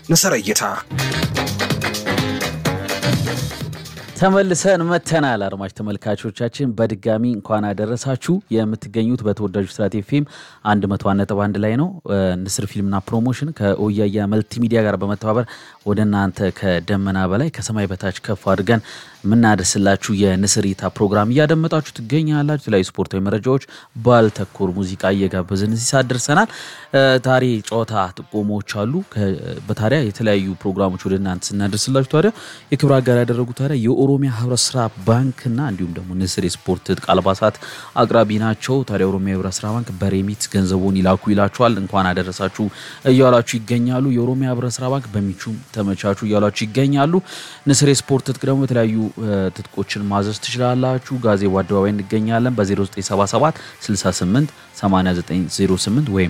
ንስር እይታ ተመልሰን መተናል። አድማጭ ተመልካቾቻችን በድጋሚ እንኳን አደረሳችሁ። የምትገኙት በተወዳጁ ስራት ኤፍኤም 101.1 ላይ ነው። ንስር ፊልምና ፕሮሞሽን ከኦያያ መልቲ ሚዲያ ጋር በመተባበር ወደ እናንተ ከደመና በላይ ከሰማይ በታች ከፍ አድርገን የምናደርስላችሁ የንስር እይታ ፕሮግራም እያደመጣችሁ ትገኛላችሁ። የተለያዩ ስፖርታዊ መረጃዎች፣ ባህል ተኮር ሙዚቃ እየጋበዝን እዚህ ሰዓት ደርሰናል። ታሪ ጨዋታ ጥቆሞች አሉ። በታዲያ የተለያዩ ፕሮግራሞች ወደ እናንተ ስናደርስላችሁ ታዲያ የክብር አጋር ያደረጉ ታዲያ የኦሮሚያ ህብረት ስራ ባንክና እንዲሁም ደግሞ ንስር የስፖርት ትጥቅ አልባሳት አቅራቢ ናቸው። ታዲያ ኦሮሚያ ህብረት ስራ ባንክ በሬሚት ገንዘቡን ይላኩ ይላችኋል። እንኳን አደረሳችሁ እያላችሁ ይገኛሉ። የኦሮሚያ ህብረት ስራ ባንክ በሚቹም ተመቻቹ እያላችሁ ይገኛሉ። ንስር የስፖርት ትጥቅ ደግሞ የተለያዩ ትጥቆችን ማዘዝ ትችላላችሁ። ጋዜቦ አደባባይ እንገኛለን በ0977 68 8908 ወይም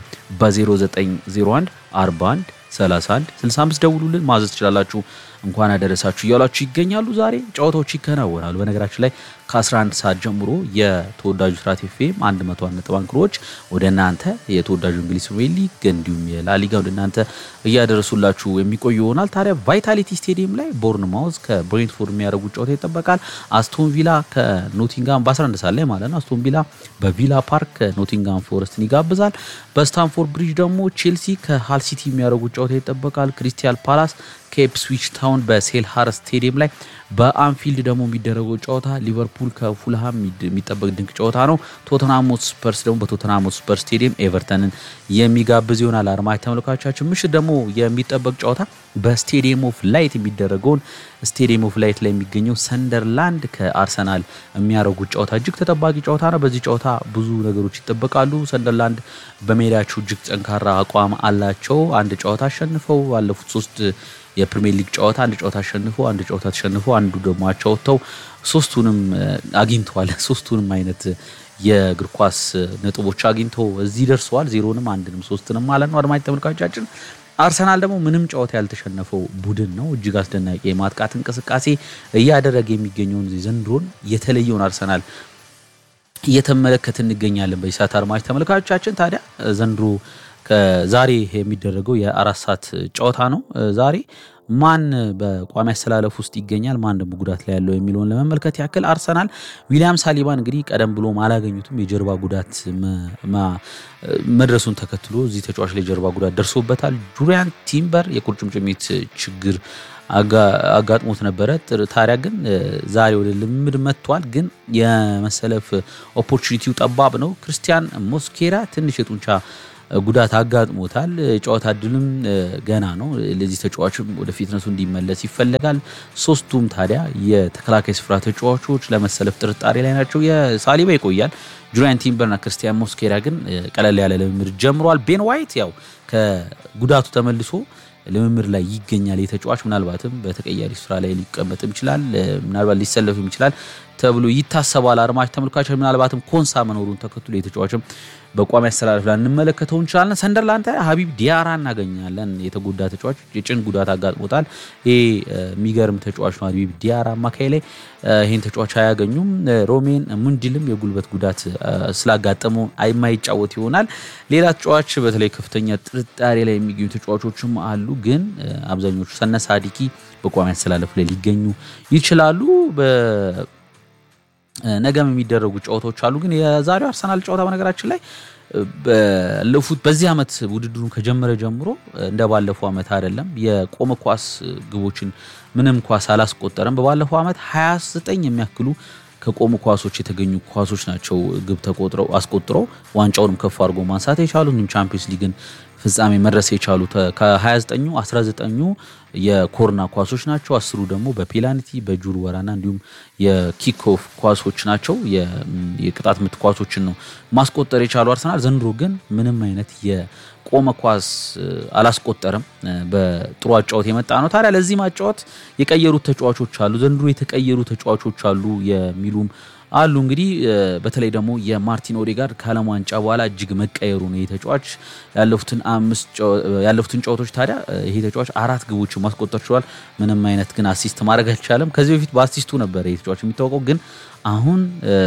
በ0901 41 31 65 ደውሉልን ማዘዝ ትችላላችሁ። እንኳን አደረሳችሁ እያሏችሁ ይገኛሉ። ዛሬ ጨዋታዎች ይከናወናሉ። በነገራችን ላይ ከ11 ሰዓት ጀምሮ የተወዳጁ ስራት ኤፍኤም 101 ነጥብ አንክሮች ወደ እናንተ የተወዳጁ እንግሊዝ ፕሪሚየር ሊግ እንዲሁም የላሊጋ ወደ እናንተ እያደረሱላችሁ የሚቆዩ ይሆናል። ታዲያ ቫይታሊቲ ስቴዲየም ላይ ቦርንማውዝ ከብሬንትፎርድ የሚያደርጉት ጨዋታ ይጠበቃል። አስቶን ቪላ ከኖቲንጋም በ11 ሰዓት ላይ ማለት ነው። አስቶን ቪላ በቪላ ፓርክ ከኖቲንጋም ፎረስትን ይጋብዛል። በስታንፎርድ ብሪጅ ደግሞ ቼልሲ ከሃል ሲቲ የሚያደርጉት ጨዋታ ይጠበቃል። ክሪስታል ፓላስ ከኢፕስዊች ታውን በሴልሃር ስቴዲየም ላይ በአንፊልድ ደግሞ የሚደረገው ጨዋታ ሊቨርፑል ከፉልሃም የሚጠበቅ ድንቅ ጨዋታ ነው። ቶተናም ስፐርስ ደግሞ በቶተናም ስፐርስ ስቴዲየም ኤቨርተንን የሚጋብዝ ይሆናል። አድማጭ ተመልካቾቻችን ምሽት ደግሞ የሚጠበቅ ጨዋታ በስቴዲየም ኦፍ ላይት የሚደረገውን ስቴዲየም ኦፍ ላይት ላይ የሚገኘው ሰንደርላንድ ከአርሰናል የሚያደርጉት ጨዋታ እጅግ ተጠባቂ ጨዋታ ነው። በዚህ ጨዋታ ብዙ ነገሮች ይጠበቃሉ። ሰንደርላንድ በሜዳቸው እጅግ ጠንካራ አቋም አላቸው። አንድ ጨዋታ አሸንፈው ባለፉት ሶስት የፕሪሚየር ሊግ ጨዋታ አንድ ጨዋታ አሸንፎ አንድ ጨዋታ ተሸንፎ አንዱ ደግሞ አቻ ወጥተው ሶስቱንም አግኝተዋል። ሶስቱንም አይነት የእግር ኳስ ነጥቦች አግኝተው እዚህ ደርሰዋል። ዜሮንም አንድንም ሶስትንም ማለት ነው። አድማጭ ተመልካቾቻችን አርሰናል ደግሞ ምንም ጨዋታ ያልተሸነፈው ቡድን ነው። እጅግ አስደናቂ የማጥቃት እንቅስቃሴ እያደረገ የሚገኘውን ዘንድሮን የተለየውን አርሰናል እየተመለከት እንገኛለን። በዚህ ሰዓት አድማጭ ተመልካቾቻችን ታዲያ ዘንድሮ ዛሬ የሚደረገው የአራት ሰዓት ጨዋታ ነው። ዛሬ ማን በቋሚ አሰላለፍ ውስጥ ይገኛል፣ ማን ደግሞ ጉዳት ላይ ያለው የሚለውን ለመመልከት ያክል አርሰናል ዊሊያም ሳሊባን እንግዲህ ቀደም ብሎ አላገኙትም። የጀርባ ጉዳት መድረሱን ተከትሎ እዚህ ተጫዋች ላይ የጀርባ ጉዳት ደርሶበታል። ጁሪያን ቲምበር የቁርጭምጭሚት ችግር አጋጥሞት ነበረ። ታዲያ ግን ዛሬ ወደ ልምምድ መጥቷል። ግን የመሰለፍ ኦፖርቹኒቲው ጠባብ ነው። ክርስቲያን ሞስኬራ ትንሽ የጡንቻ ጉዳት አጋጥሞታል። የጨዋታ እድልም ገና ነው። ለዚህ ተጫዋችም ወደ ፊትነሱ እንዲመለስ ይፈለጋል። ሶስቱም ታዲያ የተከላካይ ስፍራ ተጫዋቾች ለመሰለፍ ጥርጣሬ ላይ ናቸው። የሳሊባ ይቆያል። ጁሪያን ቲምበርና ክርስቲያን ሞስኬራ ግን ቀለል ያለ ልምምድ ጀምረዋል። ቤን ዋይት ያው ከጉዳቱ ተመልሶ ልምምድ ላይ ይገኛል። የተጫዋች ምናልባትም በተቀያሪ ስፍራ ላይ ሊቀመጥም ይችላል፣ ምናልባት ሊሰለፍም ይችላል ተብሎ ይታሰባል። አድማጭ ተመልካቾች ምናልባትም ኮንሳ መኖሩን ተከትሎ የተጫዋችም በቋሚ አስተላለፍ ላይ እንመለከተው እንችላለን። ሰንደርላንድ ላይ ሀቢብ ዲያራ እናገኛለን። የተጎዳ ተጫዋች የጭን ጉዳት አጋጥሞታል። ይህ የሚገርም ተጫዋች ነው። ሀቢብ ዲያራ አማካይ ላይ ይህን ተጫዋች አያገኙም። ሮሜን ሙንዲልም የጉልበት ጉዳት ስላጋጠመው የማይጫወት ይሆናል። ሌላ ተጫዋች በተለይ ከፍተኛ ጥርጣሬ ላይ የሚገኙ ተጫዋቾችም አሉ። ግን አብዛኞቹ ሰነ ሳዲቂ በቋሚ አስተላለፍ ላይ ሊገኙ ይችላሉ። ነገም የሚደረጉ ጨዋታዎች አሉ። ግን የዛሬው አርሰናል ጨዋታ በነገራችን ላይ ባለፉት በዚህ ዓመት ውድድሩን ከጀመረ ጀምሮ እንደ ባለፈው ዓመት አይደለም። የቆመ ኳስ ግቦችን ምንም ኳስ አላስቆጠረም። በባለፈው ዓመት 29 የሚያክሉ ከቆሙ ኳሶች የተገኙ ኳሶች ናቸው ግብ ተቆጥረው አስቆጥረው ዋንጫውንም ከፍ አድርጎ ማንሳት የቻሉ ቻምፒዮንስ ሊግን ፍጻሜ መድረስ የቻሉ ከ29ኙ 19ኙ የኮርና ኳሶች ናቸው። አስሩ ደግሞ በፔናልቲ በጁር ወራና እንዲሁም የኪክኦፍ ኳሶች ናቸው። የቅጣት ምት ኳሶችን ነው ማስቆጠር የቻሉ አርሰናል ዘንድሮ ግን ምንም አይነት የቆመ ኳስ አላስቆጠረም። በጥሩ አጫወት የመጣ ነው። ታዲያ ለዚህ ማጫወት የቀየሩት ተጫዋቾች አሉ። ዘንድሮ የተቀየሩ ተጫዋቾች አሉ የሚሉም አሉ እንግዲህ በተለይ ደግሞ የማርቲን ኦዴጋርድ ከዓለም ዋንጫ በኋላ እጅግ መቀየሩ ነው። ይህ ተጫዋች ያለፉትን ጨዋታዎች ታዲያ ይሄ ተጫዋች አራት ግቦችን ማስቆጠር ችሏል። ምንም አይነት ግን አሲስት ማድረግ አልቻለም። ከዚህ በፊት በአሲስቱ ነበረ ይህ ተጫዋች የሚታወቀው ግን አሁን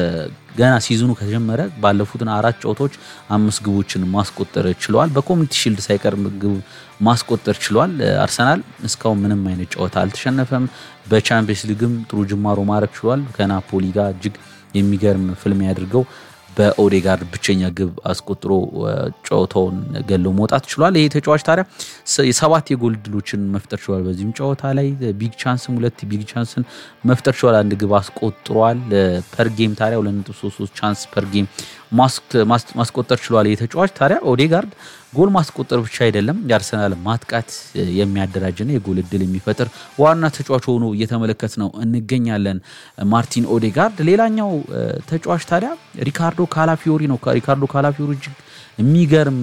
ገና ሲዝኑ ከተጀመረ ባለፉትን አራት ጨዋታዎች አምስት ግቦችን ማስቆጠር ችለዋል። በኮሚኒቲ ሺልድ ሳይቀር ግብ ማስቆጠር ችሏል። አርሰናል እስካሁን ምንም አይነት ጨዋታ አልተሸነፈም። በቻምፒየንስ ሊግም ጥሩ ጅማሮ ማድረግ ችሏል። ከናፖሊ ጋር እጅግ የሚገርም ፍልሚያ አድርገው በኦዴጋርድ ብቸኛ ግብ አስቆጥሮ ጨዋታውን ገለው መውጣት ችሏል። ይሄ ተጫዋች ታዲያ የሰባት የጎል ድሎችን መፍጠር ችሏል። በዚህም ጨዋታ ላይ ቢግ ቻንስም ሁለት ቢግ ቻንስን መፍጠር ችሏል። አንድ ግብ አስቆጥሯል። ፐር ጌም ታዲያ 2.33 ቻንስ ፐር ጌም ማስቆጠር ችሏል። ይህ ተጫዋች ታዲያ ኦዴጋርድ ጎል ማስቆጠር ብቻ አይደለም የአርሰናል ማጥቃት የሚያደራጅና የጎል እድል የሚፈጥር ዋና ተጫዋች ሆኖ እየተመለከት ነው እንገኛለን። ማርቲን ኦዴጋርድ ሌላኛው ተጫዋች ታዲያ ሪካርዶ ካላፊዮሪ ነው። ሪካርዶ ካላፊዮሪ እጅግ የሚገርም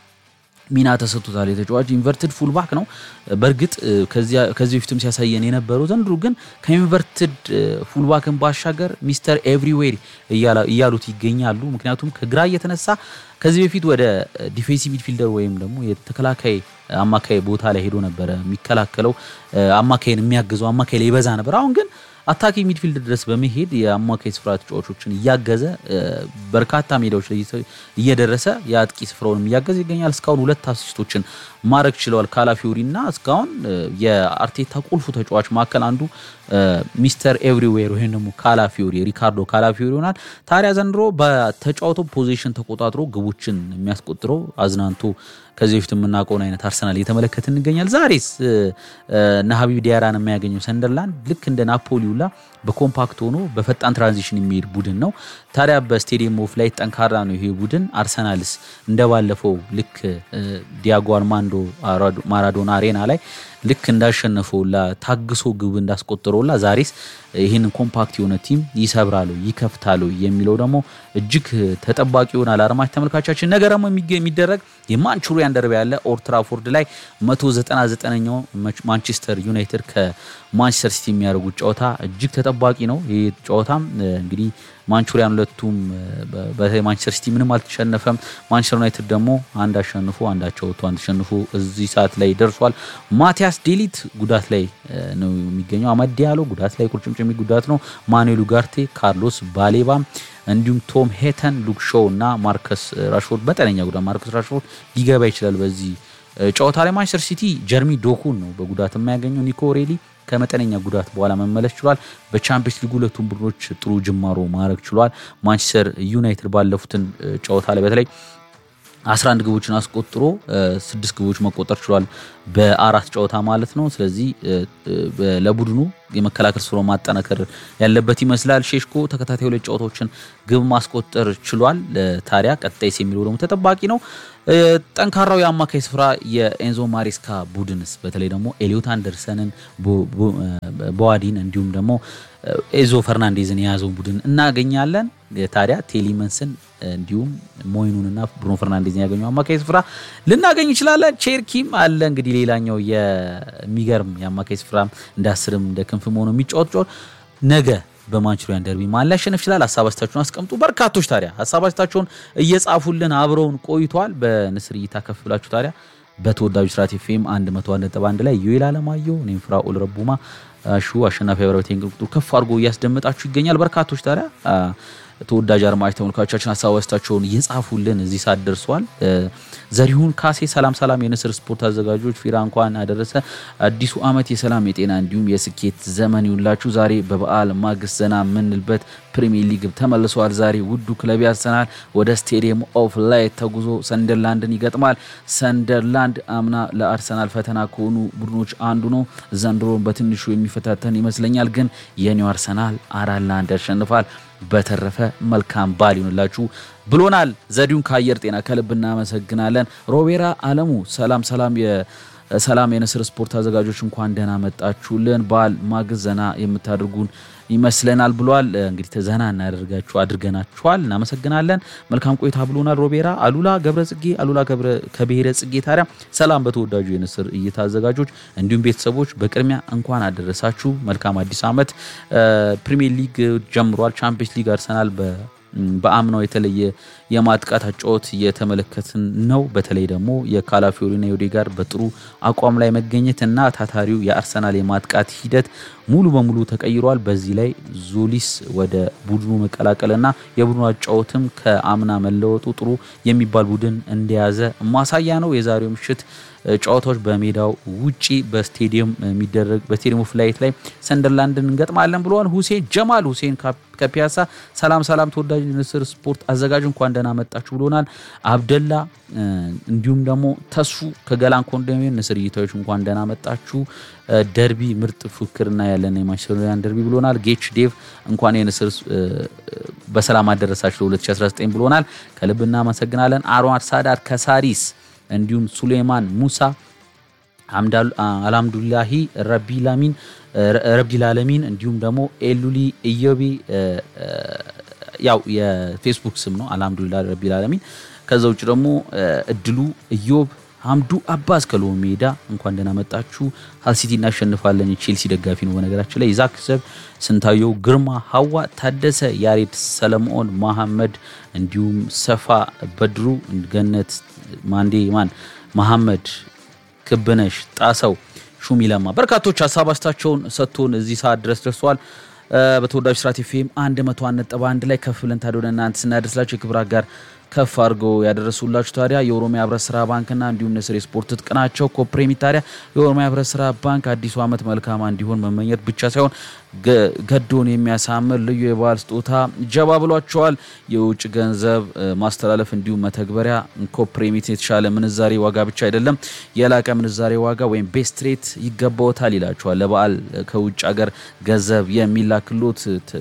ሚና ተሰጥቶታል። የተጫዋች ኢንቨርትድ ፉልባክ ነው። በእርግጥ ከዚህ በፊትም ሲያሳየን የነበረው ዘንድሮ ግን ከኢንቨርትድ ፉልባክን ባሻገር ሚስተር ኤቭሪዌር እያሉት ይገኛሉ። ምክንያቱም ከግራ እየተነሳ ከዚህ በፊት ወደ ዲፌንሲቭ ሚድፊልደር ወይም ደግሞ የተከላካይ አማካይ ቦታ ላይ ሄዶ ነበረ የሚከላከለው አማካይን የሚያግዘው አማካይ ላይ ይበዛ ነበር። አሁን ግን አታኪ ሚድፊልድ ድረስ በመሄድ የአማካይ ስፍራ ተጫዋቾችን እያገዘ በርካታ ሜዳዎች ላይ እየደረሰ የአጥቂ ስፍራውንም እያገዘ ይገኛል። እስካሁን ሁለት አሲስቶችን ማድረግ ችለዋል ካላፊዮሪ እና እስካሁን የአርቴታ ቁልፉ ተጫዋች መካከል አንዱ ሚስተር ኤቭሪዌር ወይም ደግሞ ካላፊዮሪ ሪካርዶ ካላፊዮሪ ይሆናል። ታዲያ ዘንድሮ በተጫዋቱ ፖዚሽን ተቆጣጥሮ ግቦችን የሚያስቆጥረው አዝናንቶ ከዚህ በፊት የምናውቀውን አይነት አርሰናል እየተመለከት እንገኛል። ዛሬስ እነ ሀቢብ ዲያራን የሚያገኘው ሰንደርላንድ ልክ እንደ ናፖሊ ሁላ በኮምፓክት ሆኖ በፈጣን ትራንዚሽን የሚሄድ ቡድን ነው። ታዲያ በስቴዲየም ኦፍ ላይ ጠንካራ ነው ይሄ ቡድን። አርሰናልስ እንደባለፈው ልክ ዲያጎ አርማንዶ ማራዶና አሬና ላይ ልክ እንዳሸነፈውላ ታግሶ ግብ እንዳስቆጠረውላ ዛሬስ ይህንን ኮምፓክት የሆነ ቲም ይሰብራሉ ይከፍታሉ የሚለው ደግሞ እጅግ ተጠባቂ ይሆናል። አድማጭ ተመልካቻችን ነገ ደግሞ የሚደረግ የማንቹሪያን ደርቢ ያለ ኦልድ ትራፎርድ ላይ 199ኛው ማንቸስተር ዩናይትድ ከማንቸስተር ሲቲ የሚያደርጉት ጨዋታ እጅግ ተጠባቂ ነው። ይህ ጨዋታም እንግዲህ ማንቹሪያን ሁለቱም በማንቸስተር ሲቲ ምንም አልተሸነፈም። ማንቸስተር ዩናይትድ ደግሞ አንድ አሸንፎ አንዳቸው ወጥቶ አንድ ተሸንፎ እዚህ ሰዓት ላይ ደርሷል። ማቲያስ ዴሊት ጉዳት ላይ ነው የሚገኘው። አመድ ዲያሎ ጉዳት ላይ ቁርጭምጭሚ ጉዳት ነው። ማኑኤል ኡጋርቴ፣ ካርሎስ ባሌባ እንዲሁም ቶም ሄተን፣ ሉክ ሾው እና ማርከስ ራሽፎርድ መጠነኛ ጉዳት ማርከስ ራሽፎርድ ሊገባ ይችላል በዚህ ጨዋታ ላይ። ማንቸስተር ሲቲ ጀርሚ ዶኩን ነው በጉዳት የማያገኘው። ኒኮ ሬሊ ከመጠነኛ ጉዳት በኋላ መመለስ ችሏል። በቻምፒየንስ ሊግ ሁለቱም ቡድኖች ጥሩ ጅማሮ ማድረግ ችሏል። ማንቸስተር ዩናይትድ ባለፉትን ጨዋታ ላይ በተለይ 11 ግቦችን አስቆጥሮ ስድስት ግቦች መቆጠር ችሏል በአራት ጨዋታ ማለት ነው። ስለዚህ ለቡድኑ የመከላከል ስራ ማጠናከር ያለበት ይመስላል። ሼሽኮ ተከታታይ ሁለት ጨዋታዎችን ግብ ማስቆጠር ችሏል። ታዲያ ቀጣይስ የሚለው ደግሞ ተጠባቂ ነው። ጠንካራው የአማካይ ስፍራ የኤንዞ ማሬስካ ቡድንስ በተለይ ደግሞ ኤሊዮት አንደርሰንን፣ ቦዋዲን እንዲሁም ደግሞ ኤዞ ፈርናንዴዝን የያዘውን ቡድን እናገኛለን። ታዲያ ቴሊመንስን እንዲሁም ሞይኑንና ብሩኖ ፈርናንዴዝን ያገኘው አማካይ ስፍራ ልናገኝ ይችላለን። ቼርኪም አለ እንግዲህ ሌላኛው የሚገርም የአማካይ ስፍራ እንደ አስርም እንደ ክንፍም ሆኖ የሚጫወት ጫወት ነገ በማንቹሪያን ደርቢ ማን ሊያሸንፍ ይችላል? ሀሳብ አስተያየታችሁን አስቀምጡ። በርካቶች ታዲያ ሀሳብ አስተያየታቸውን እየጻፉልን አብረውን ቆይተዋል። በንስር እይታ ከፍ ብላችሁ ታዲያ በተወዳጁ ስርዓት ኤፍኤም 101.1 ላይ ዩኤል አለማየሁ እኔም ፍራኦል ረቡማ ሹ አሸናፊ አብረበት ቁጥር ከፍ አድርጎ እያስደመጣችሁ ይገኛል። በርካቶች ታዲያ ተወዳጅ አድማጭ ተመልካቾቻችን ሀሳብ አስተያየታቸውን እየጻፉልን እዚህ ሰዓት ደርሰዋል። ዘሪሁን ካሴ ሰላም ሰላም፣ የንስር ስፖርት አዘጋጆች ፊራ እንኳን አደረሰ። አዲሱ ዓመት የሰላም የጤና እንዲሁም የስኬት ዘመን ይሁንላችሁ። ዛሬ በበዓል ማግስት ዘና የምንልበት ፕሪሚየር ሊግ ተመልሰዋል። ዛሬ ውዱ ክለብ አርሰናል ወደ ስቴዲየም ኦፍ ላይት ተጉዞ ሰንደርላንድን ይገጥማል። ሰንደርላንድ አምና ለአርሰናል ፈተና ከሆኑ ቡድኖች አንዱ ነው። ዘንድሮን በትንሹ የሚፈታተን ይመስለኛል። ግን የኒው አርሰናል አራት ለአንድ ያሸንፋል። በተረፈ መልካም በዓል ይሁንላችሁ ብሎናል። ዘዲሁን ከአየር ጤና ከልብ እናመሰግናለን። ሮቤራ አለሙ ሰላም ሰላም ሰላም የንስር ስፖርት አዘጋጆች እንኳን ደህና መጣችሁልን። በዓል ማግስት ዘና የምታደርጉን ይመስለናል ብሏል። እንግዲህ ዘና እናደርጋችሁ አድርገናችኋል። እናመሰግናለን። መልካም ቆይታ ብሎናል ሮቤራ። አሉላ ገብረ ጽጌ አሉላ ከብሔረ ጽጌ ታዲያ ሰላም በተወዳጁ የንስር እይታ አዘጋጆች እንዲሁም ቤተሰቦች በቅድሚያ እንኳን አደረሳችሁ። መልካም አዲስ ዓመት። ፕሪሚየር ሊግ ጀምሯል። ቻምፒየንስ ሊግ አርሰናል በ በአምናው የተለየ የማጥቃት አጫወት እየተመለከትን ነው። በተለይ ደግሞ የካላፊዮሪና የኦዴጋርድ በጥሩ አቋም ላይ መገኘት እና ታታሪው የአርሰናል የማጥቃት ሂደት ሙሉ በሙሉ ተቀይሯል። በዚህ ላይ ዞሊስ ወደ ቡድኑ መቀላቀልና የቡድኑ አጫወትም ከአምና መለወጡ ጥሩ የሚባል ቡድን እንደያዘ ማሳያ ነው። የዛሬው ምሽት ጨዋታዎች በሜዳው ውጪ በስቴዲየም የሚደረግ በስቴዲየም ኦፍ ላይት ላይ ሰንደርላንድን እንገጥማለን ብለዋል። ሁሴን ጀማል ሁሴን ከፒያሳ ሰላም ሰላም፣ ተወዳጅ ንስር ስፖርት አዘጋጅ እንኳን ደህና መጣችሁ ብሎናል። አብደላ እንዲሁም ደግሞ ተሱ ከገላን ኮንዶሚኒየም ንስር እይታዎች እንኳን ደህና መጣችሁ። ደርቢ ምርጥ ፉክክርና ያለን የማንቸስተር ዩናይትድ ደርቢ ብሎናል። ጌች ዴቭ እንኳን የንስር በሰላም አደረሳችሁ ለ2019 ብሎናል። ከልብ እናመሰግናለን። አርዋር ሳዳር ከሳሪስ እንዲሁም ሱሌማን ሙሳ አልሐምዱላሂ ረቢላሚን ረብዲላለሚን እንዲሁም ደግሞ ኤሉሊ ኢዮቢ ያው የፌስቡክ ስም ነው። አልሐምዱሊላ ረቢላለሚን። ከዛ ውጭ ደግሞ እድሉ ኢዮብ ሀምዱ አባስ ከሎ ሜዳ እንኳን ደህና መጣችሁ። ሀልሲቲ እናሸንፋለን። ቼልሲ ደጋፊ ነው በነገራችን ላይ ይዛክ ሰብ ስንታየው ግርማ፣ ሀዋ ታደሰ፣ ያሬድ ሰለሞን፣ መሐመድ እንዲሁም ሰፋ በድሩ፣ ገነት ማንዴ፣ ማን መሐመድ ክብነሽ፣ ጣሰው ሹሚ ለማ በርካቶች ሀሳብ አስታቸውን ሰጥቶን እዚህ ሰዓት ድረስ ደርሰዋል። በተወዳጅ ስራት ኤፍኤም አንድ መቶ ነጥብ አንድ ላይ ከፍ ብለን ታዲያ ወደ እናንተ ስናደርስላቸው የክብር አጋር ከፍ አድርገው ያደረሱላችሁ ታዲያ የኦሮሚያ ህብረት ስራ ባንክና እንዲሁም ንስር የስፖርት ትጥቅ ናቸው። ኮፕሬሚት ታዲያ የኦሮሚያ ህብረት ስራ ባንክ አዲሱ ዓመት መልካም እንዲሆን መመኘት ብቻ ሳይሆን ገዶን የሚያሳምር ልዩ የበዓል ስጦታ ጀባ ብሏቸዋል። የውጭ ገንዘብ ማስተላለፍ እንዲሁም መተግበሪያ ኮፕሬሚት የተሻለ ምንዛሬ ዋጋ ብቻ አይደለም የላቀ ምንዛሬ ዋጋ ወይም ቤስት ሬት ይገባዎታል ይላቸዋል። ለበዓል ከውጭ ሀገር ገንዘብ የሚላክሎት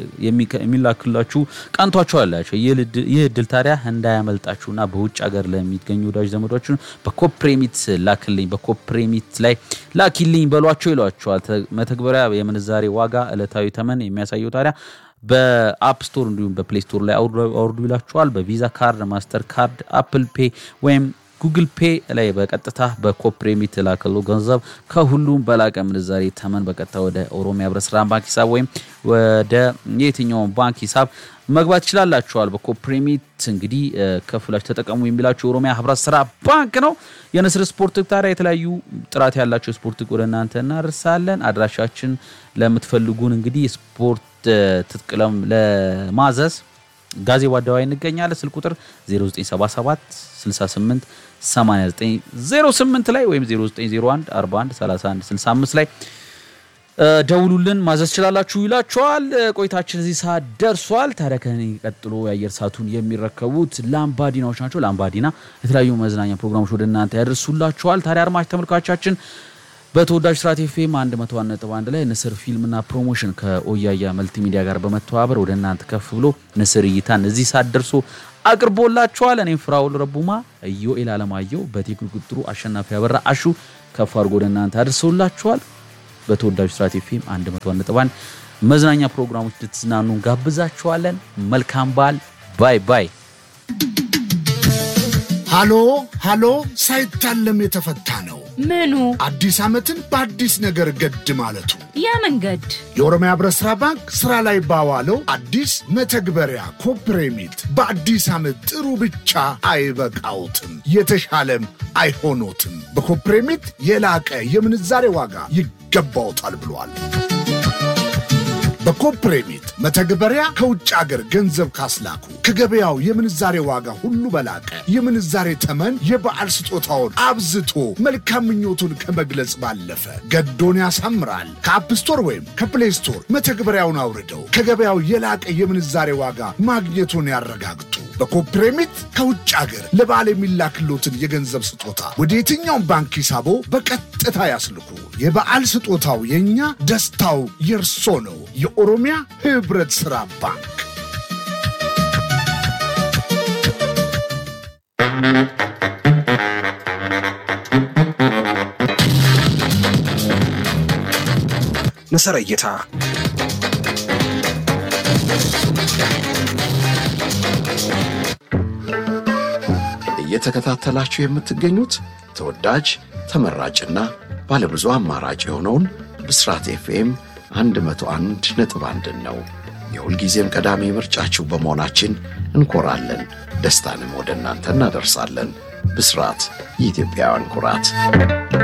የሚላክላችሁ ቀንቷቸው አላቸው። ይህ እድል ታዲያ እንዳያመልጣችሁና በውጭ ሀገር ለሚገኙ ወዳጅ ዘመዶችን በኮፕሬሚት ላክልኝ፣ በኮፕሬሚት ላይ ላኪልኝ በሏቸው ይሏቸዋል። መተግበሪያ የምንዛሬ ዋጋ ዕለታዊ ተመን የሚያሳየው ታዲያ በአፕ ስቶር እንዲሁም በፕሌይ ስቶር ላይ አውርዱ ይላችኋል። በቪዛ ካርድ፣ ማስተር ካርድ፣ አፕል ፔ ወይም ጉግል ፔ ላይ በቀጥታ በኮፕሬሚት ላከሉ ገንዘብ ከሁሉም በላቀ ምንዛሬ ተመን በቀጥታ ወደ ኦሮሚያ ህብረት ስራ ባንክ ሂሳብ ወይም ወደ የትኛውን ባንክ ሂሳብ መግባት ይችላላችኋል። በኮፕሬሚት እንግዲህ ከፍላችሁ ተጠቀሙ የሚላችሁ የኦሮሚያ ህብረት ስራ ባንክ ነው። የንስር ስፖርት ታዲያ የተለያዩ ጥራት ያላቸው ስፖርት ወደ እናንተ እናደርሳለን። አድራሻችን ለምትፈልጉን እንግዲህ ስፖርት ትጥቅለም ለማዘዝ ጋዜቦ አደባባይ እንገኛለን። ስልክ ቁጥር 0977 68 8908 ላይ ወይም 0901 41 31 65 ላይ ደውሉልን ማዘዝ ችላላችሁ ይላችኋል። ቆይታችን እዚህ ሰዓት ደርሷል። ታዲያ ከእኔ ቀጥሎ የአየር ሰዓቱን የሚረከቡት ላምባዲናዎች ናቸው። ላምባዲና የተለያዩ መዝናኛ ፕሮግራሞች ወደ እናንተ ያደርሱላችኋል። ታዲያ አድማጭ ተመልካቾቻችን በተወዳጅ ስራት ኤፍኤም 101.1 ላይ ንስር ፊልምና ፕሮሞሽን ከኦያያ መልቲሚዲያ ጋር በመተባበር ወደ እናንተ ከፍ ብሎ ንስር እይታን እዚህ ሰዓት ደርሶ አቅርቦላችኋል። እኔም ፍራውል ረቡማ፣ ኢዮኤል አለማየሁ፣ በቴክኒክ ቁጥጥሩ አሸናፊ ያበራ አሹ ከፍ አድርጎ ወደ እናንተ አድርሰውላችኋል። በተወዳጅ ስራት ኤፍኤም 101.1 መዝናኛ ፕሮግራሞች ልትዝናኑ ጋብዛችኋለን። መልካም በዓል። ባይ ባይ። ሃሎ ሃሎ፣ ሳይታለም የተፈታ ነው። ምኑ አዲስ ዓመትን በአዲስ ነገር ገድ ማለቱ ያ መንገድ የኦሮሚያ ህብረት ሥራ ባንክ ሥራ ላይ ባዋለው አዲስ መተግበሪያ ኮፕሬሚት በአዲስ ዓመት ጥሩ ብቻ አይበቃውትም፣ የተሻለም አይሆኖትም። በኮፕሬሚት የላቀ የምንዛሬ ዋጋ ይገባውታል ብሏል። በኮፕሬሚት መተግበሪያ ከውጭ አገር ገንዘብ ካስላኩ ከገበያው የምንዛሬ ዋጋ ሁሉ በላቀ የምንዛሬ ተመን የበዓል ስጦታውን አብዝቶ መልካም ምኞቱን ከመግለጽ ባለፈ ገዶን ያሳምራል። ከአፕ ስቶር ወይም ከፕሌይ ስቶር መተግበሪያውን አውርደው ከገበያው የላቀ የምንዛሬ ዋጋ ማግኘቱን ያረጋግጡ። በኮፕሬሚት ከውጭ አገር ለበዓል የሚላክሎትን የገንዘብ ስጦታ ወደ የትኛውም ባንክ ሂሳቦ በቀጥታ ያስልኩ። የበዓል ስጦታው የእኛ ደስታው የእርሶ ነው። የኦሮሚያ ህብረት ሥራ ባንክ ንስር እይታ እየተከታተላችሁ የምትገኙት ተወዳጅ ተመራጭና ባለብዙ አማራጭ የሆነውን ብስራት ኤፍኤም 101 ነጥብ አንድን ነው። የሁልጊዜም ቀዳሚ ምርጫችሁ በመሆናችን እንኮራለን። ደስታንም ወደ እናንተ እናደርሳለን። ብስራት የኢትዮጵያውያን ኩራት